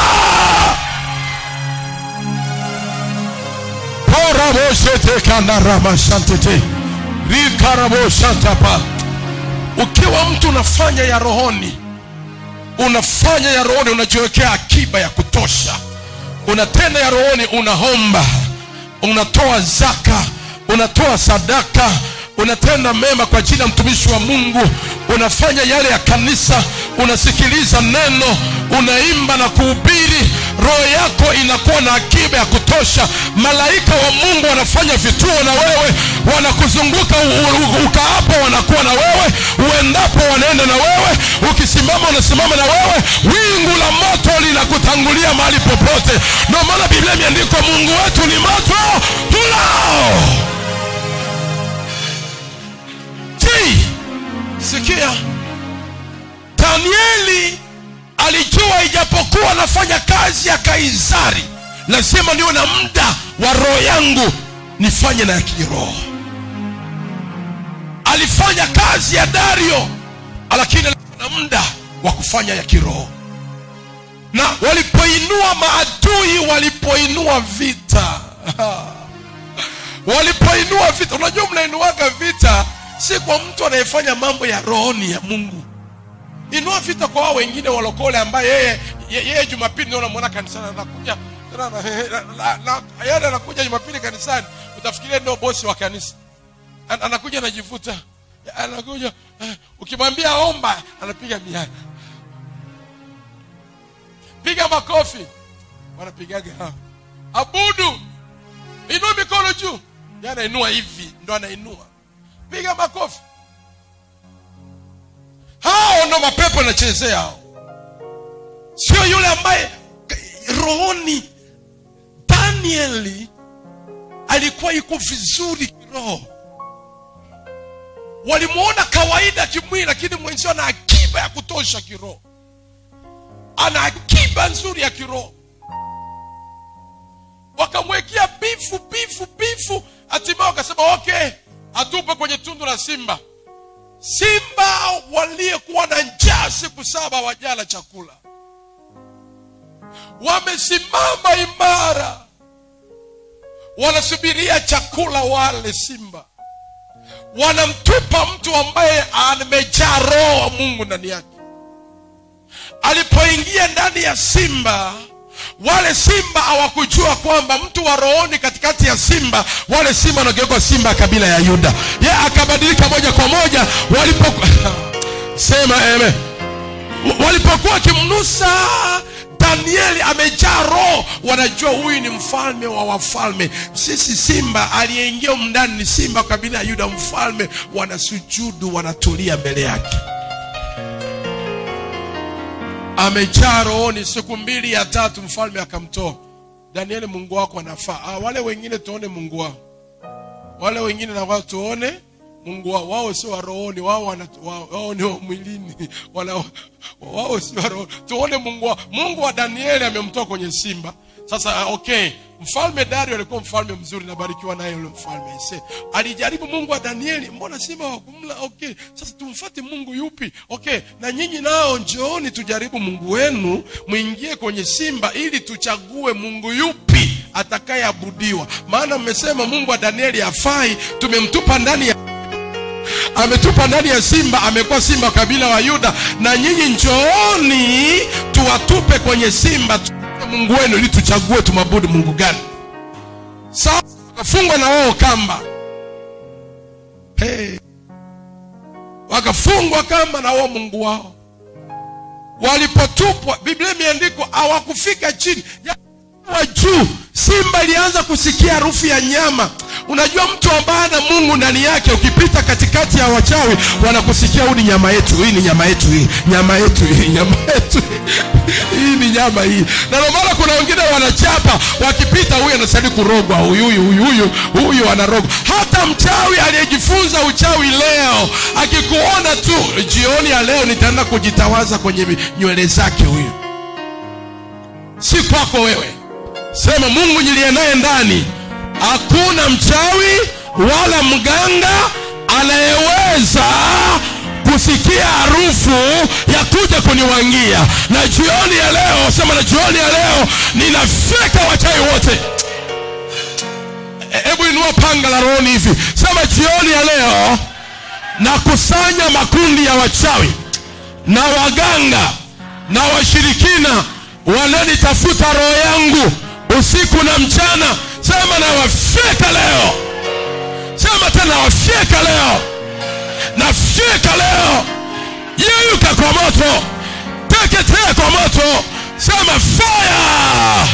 poraboshetekanaramasantete rikaraboshatapa ukiwa mtu unafanya ya rohoni unafanya ya rohoni unajiwekea akiba ya kutosha unatenda ya rohoni unaomba unatoa zaka unatoa sadaka unatenda mema kwa ajili ya mtumishi wa mungu unafanya yale ya kanisa unasikiliza neno unaimba na kuhubiri roho yako inakuwa na akiba ya kutosha malaika wa mungu wanafanya vituo na wewe wanakuzunguka u- u- ukaapo wanakuwa na wewe uendapo wanaenda na wewe ukisimama unasimama na wewe wingu la moto linakutangulia mahali popote ndio maana biblia imeandikwa mungu wetu ni moto ulao Tii, sikia danieli alijua ijapokuwa anafanya kazi ya kaisari lazima niwe na muda wa roho yangu nifanye na ya kiroho alifanya kazi ya dario lakini alikuwa na muda wa kufanya ya kiroho na walipoinua maadui walipoinua vita walipoinua vita unajua mnainuaga vita si kwa mtu anayefanya mambo ya rohoni ya mungu inua vita kwa wao wengine walokole ambaye yeye ye- yeye jumapili ndio unamwona kanisani anakuja tena na- na- na- na- yeye anakuja jumapili kanisani utafikiria ndio bosi wa kanisa An- anakuja anajivuta anakuja eh, ukimwambia omba anapiga miana piga makofi wanapigaga hao. abudu inua mikono juu Yeye anainua hivi ndo anainua piga makofi hao ndo mapepo yanachezea hao sio yule ambaye k- rohoni danieli alikuwa yuko vizuri kiroho walimwona kawaida kimwili lakini mwenzio ana akiba ya kutosha kiroho ana akiba nzuri ya kiroho wakamwekea bifu bifu bifu hatimaye wakasema okay atupe kwenye tundu la simba simba waliyekuwa na njaa siku saba wajala chakula wamesimama imara wanasubiria chakula wale simba wanamtupa mtu ambaye amejaa roho wa mungu ndani yake alipoingia ndani ya simba wale simba hawakujua kwamba mtu wa rohoni katikati ya simba wale simba wanageuka simba ya kabila ya yuda ye akabadilika moja kwa moja walipo sema amen walipokuwa wakimnusa danieli amejaa roho wanajua huyu ni mfalme wa wafalme sisi simba aliyeingia mndani ni simba wa kabila ya yuda mfalme wanasujudu wanatulia mbele yake amejaa rohoni siku mbili ya tatu mfalme akamtoa danieli mungu wako anafaa ah, wale wengine tuone mungu wao wale wengine na wao tuone mungu wao wao sio wa rohoni wao, wana, wao, wao ni wa mwilini wana, wao sio wa rohoni tuone mungu wao mungu wa danieli amemtoa kwenye simba sasa ah, okay mfalme dario alikuwa mfalme mzuri nabarikiwa naye yule mfalme se alijaribu mungu wa danieli mbona simba wakumla okay sasa tumfate mungu yupi okay na nyinyi nao njooni tujaribu mungu wenu mwingie kwenye simba ili tuchague mungu yupi atakayeabudiwa maana mmesema mungu wa danieli afai tumemtupa ndani ya ametupa ndani ya simba amekuwa simba kabila wa yuda na nyinyi njooni tuwatupe kwenye simba tu mungu wenu ili tuchague tumwabudu mungu gani sasa wakafungwa na wao kamba hey. wakafungwa kamba na wao mungu wao walipotupwa biblia imeandikwa hawakufika chini wa juu simba ilianza kusikia harufu ya nyama unajua mtu ambaye ana mungu ndani yake ukipita katikati ya wachawi wanakusikia huu ni nyama yetu hii ni nyama yetu hii nyama yetu hii nyama yetu hii ni nyama hii na ndio maana kuna wengine wanachapa wakipita huyu anastahili kurogwa huyu huyu huyu huyu huyu anarogwa hata mchawi aliyejifunza uchawi leo akikuona tu jioni ya leo nitaenda kujitawaza kwenye nywele zake huyu si kwako wewe sema mungu niliye naye ndani hakuna mchawi wala mganga anayeweza kusikia harufu ya kuja kuniwangia na jioni ya leo sema na jioni ya leo ninafeka wachawi wote hebu inua panga la rohoni hivi sema jioni ya leo nakusanya makundi ya wachawi na waganga na washirikina wananitafuta roho yangu usiku na mchana sema nawafyeka leo sema tena wafyeka leo nafyeka leo yeyuka kwa moto teketea kwa moto sema fire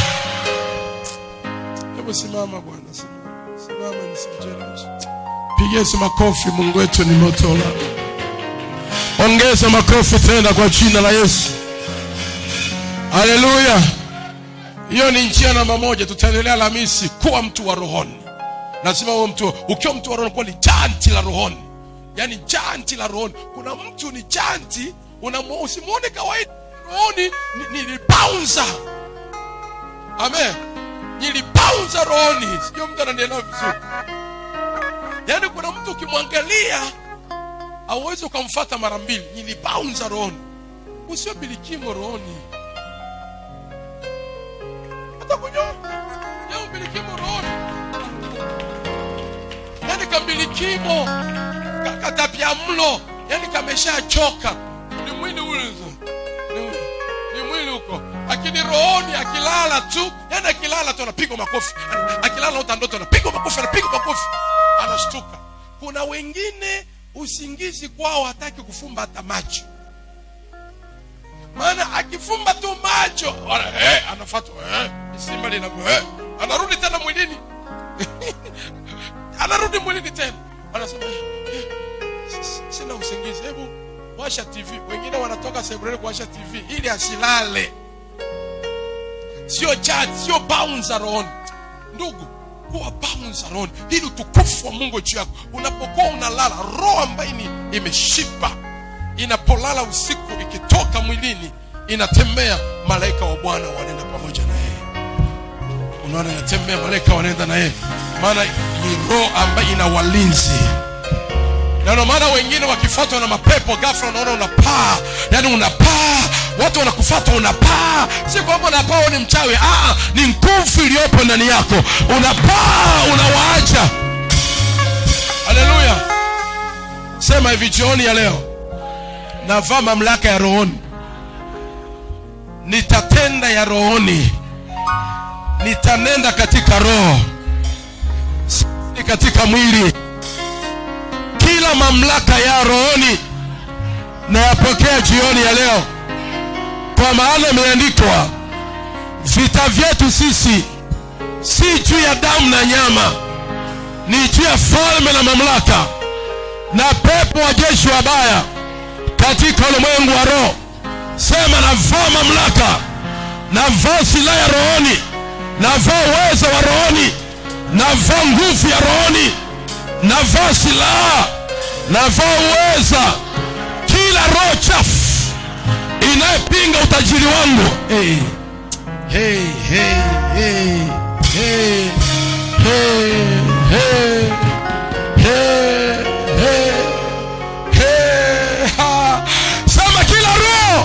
hebu simama bwana simama simama nisimcheleweshe pigia Yesu makofi mungu wetu ni moto ongeza makofi tena kwa jina la yesu haleluya hiyo ni njia namba moja tutaendelea alhamisi kuwa mtu wa rohoni lazima uwe mtu ukiwa mtu wa rohoni kuwa ni janti la rohoni yaani janti la rohoni kuna mtu ni janti unamu- usimwone kawaida rohoni ni- nilibaunza amen nilibaunza rohoni sijua mtu ananielewa vizuri yaani kuna mtu ukimwangalia auwezi ukamfata mara mbili nilibaunza rohoni usio bilikimo rohoni hata kunyonga ya umbilikimo rohoni yani kambilikimo ka- katapia mlo yani kameshachoka ni mwili ule ni, ni mwili huko lakini rohoni akilala tu yani akilala tu anapigwa makofi Ana- akilala uta ndoto anapigwa makofi anapigwa makofi anashtuka kuna wengine usingizi kwao hataki kufumba hata macho maana akifumba tu macho ana- eh, anafatwa eh, simba lina eh, anarudi tena mwilini anarudi mwilini tena anasema eh, eh, s- sina usingizi hebu washa tv wengine wanatoka sebuleni kuwasha tv ili asilale sio chat sio bounce rohoni ndugu kuwa bounce rohoni ili utukufu wa mungu juu yako unapokuwa unalala roho ambayo ni imeshiba inapolala usiku ikitoka mwilini inatembea malaika wa bwana wanaenda pamoja na yeye unaona inatembea malaika wanaenda na yeye maana ni roho ambayo ina walinzi na ndio maana wengine wakifuatwa na mapepo ghafla unaona unapaa yani unapaa watu wanakufuata unapaa si kwamba unapaa wewe ni mchawi ah, ni nguvu iliyopo ndani yako unapaa unawaacha haleluya sema hivi jioni ya leo navaa mamlaka ya rohoni nitatenda ya rohoni nitanenda katika roho si katika mwili kila mamlaka ya rohoni nayapokea jioni ya leo kwa maana imeandikwa vita vyetu sisi si juu ya damu na nyama ni juu ya falme na mamlaka na pepo wa jeshi wabaya katika ulimwengu wa roho sema navaa mamlaka navaa silaha ya rohoni navaa uwezo wa rohoni navaa nguvu ya rohoni navaa silaha navaa uweza kila roho chafu inayepinga utajiri wangu hey. Hey, hey, hey, hey, hey, hey, hey, hey, hey, ha. sema kila roho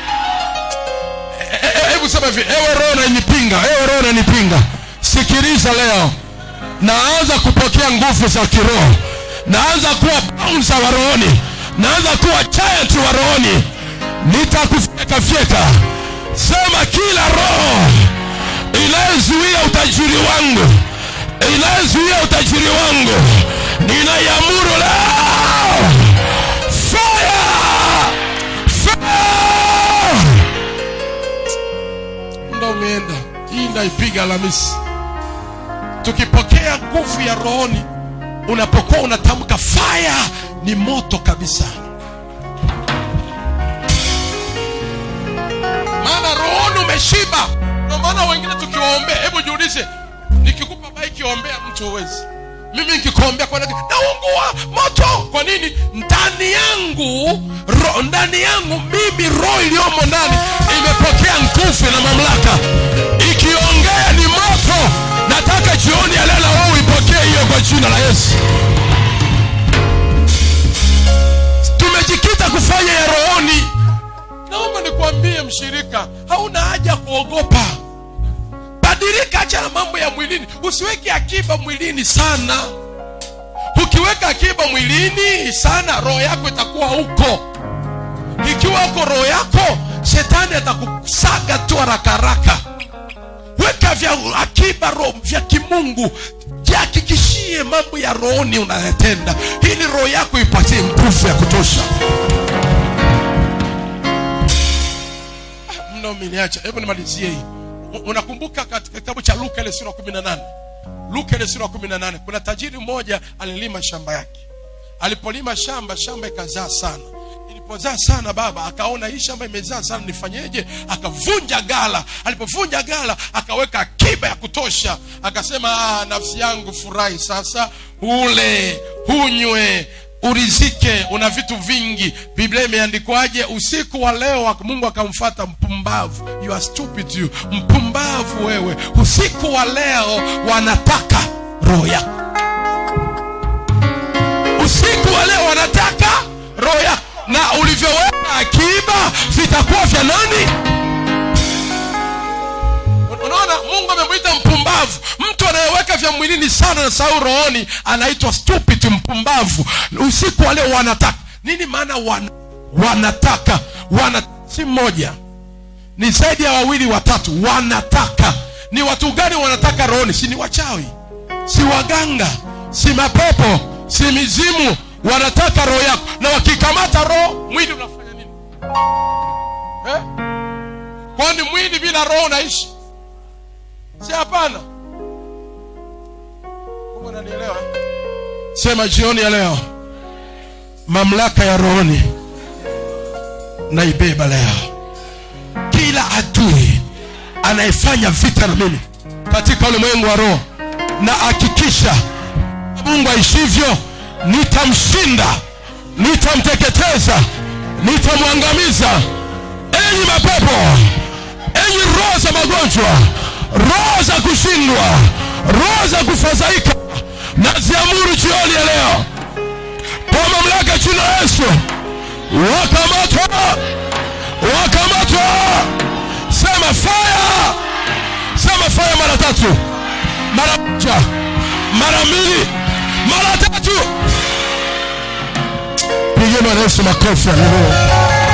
E- e- hebu sema hivi ewe roho nanipinga ewe roho nanipinga sikiliza leo naanza kupokea nguvu za kiroho naanza kuwa bouncer wa rohoni naanza kuwa giant wa rohoni nitakufyekafyeka sema kila roho inayezuia utajiri wangu inayezuia utajiri wangu ninaiamuru leo fire fire ndo umeenda hii ndaipiga alhamisi tukipokea nguvu ya rohoni unapokuwa unatamka fire ni moto kabisa maana rohoni umeshiba ndio maana wengine tukiwaombea hebu jiulize nikikupa baiki ombea mtu huwezi mimi nikikuombea kwa nini naungua moto kwa nini ndani yangu ro, ndani yangu mimi roho iliyomo ndani imepokea nguvu na mamlaka ikiongea ni moto nataka jioni ya leo na wewe uipokee hiyo kwa jina la yesu tumejikita kufanya ya rohoni naomba nikwambie mshirika hauna haja ya kuogopa badilika acha na mambo ya mwilini usiweke akiba mwilini sana ukiweka akiba mwilini sana roho yako itakuwa huko ikiwa huko roho yako shetani atakusaga tu haraka haraka weka vya akiba roho vya kimungu jihakikishie mambo ya rohoni unayatenda ili roho yako ipatie nguvu ya kutosha mna umeniacha hebu nimalizie hii U- unakumbuka katika kitabu cha luka ile sura 18 luka ile sura 18 kuna tajiri mmoja alilima shamba yake alipolima shamba shamba ikazaa sana ilipozaa sana baba akaona hii shamba imezaa sana nifanyeje akavunja gala alipovunja gala akaweka akiba ya kutosha akasema ah, nafsi yangu furahi sasa ule hunywe urizike una vitu vingi biblia imeandikwaje usiku wa leo mungu akamfata mpumbavu you are stupid you mpumbavu wewe usiku wa leo wanataka roho yako usiku wa leo wanataka roho yako na ulivyoweka akiba vitakuwa vya nani unaona mungu amemwita mpumbavu mtu anayeweka vya mwilini sana na sau rohoni anaitwa stupid mpumbavu usiku wa leo wanataka nini maana wana, wanataka wana si mmoja ni zaidi ya wawili watatu wanataka ni watu gani wanataka rohoni si ni wachawi si waganga si mapepo si mizimu wanataka roho yako na wakikamata roho mwili unafanya nini eh? kwani mwili bila roho unaishi si hapana Mungu ananielewa sema jioni ya leo mamlaka ya rohoni naibeba leo kila adui anayefanya vita na mimi katika ulimwengu wa roho na hakikisha mungu aishivyo nitamshinda nitamteketeza nitamwangamiza enyi mapepo enyi roho za magonjwa roho za kushindwa roho za kufadhaika naziamuru jioni ya leo kwa mamlaka jina la Yesu wakamatwa wakamatwa sema fire sema fire mara tatu mara moja mara mbili mara tatu pigie bwana yesu makofi haleluya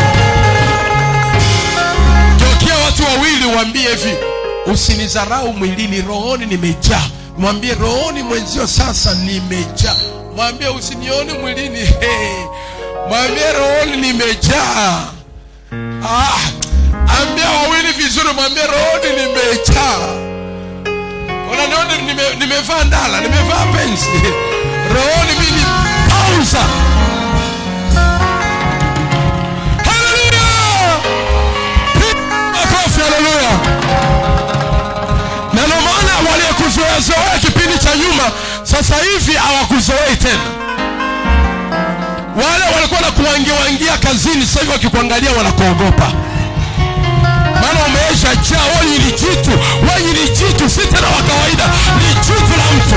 geukia watu wawili waambie hivi usinizarau mwilini rohoni nimejaa mwambie rohoni mwenzio sasa nimejaa mwambie usinioni mwilini hey. mwambie rohoni nimejaa ah, ambia wawili vizuri mwambie rohoni nimejaa unaniona nime, nimevaa ndala nimevaa pensi rohoni mimi pauza haleluya makofi haleluya na ndio maana waliyekuzoeazoea kipindi cha nyuma sasa hivi hawakuzoei tena wale walikuwa na kuwangiwangia kazini sasa hivi wakikuangalia wanakuogopa maana umeisha jaa wewe ni jitu wewe ni jitu si tena wa kawaida ni jitu la mtu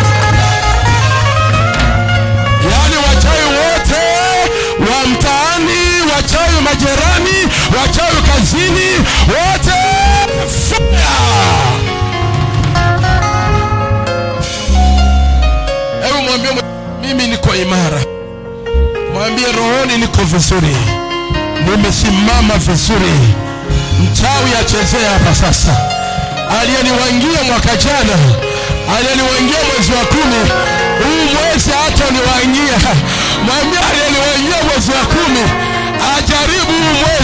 yaani wachawi wote wa mtaani wachawi majerani wachawi kazini wote fire hebu mwambie mwe- mimi niko imara mwambie rohoni niko vizuri nimesimama vizuri mchawi achezee hapa sasa aliyeniwangia mwaka jana aliyeniwangia mwezi wa kumi huu mwezi hata niwangia mwambie aliyeniwangia mwezi wa kumi ajaribu huu mwezi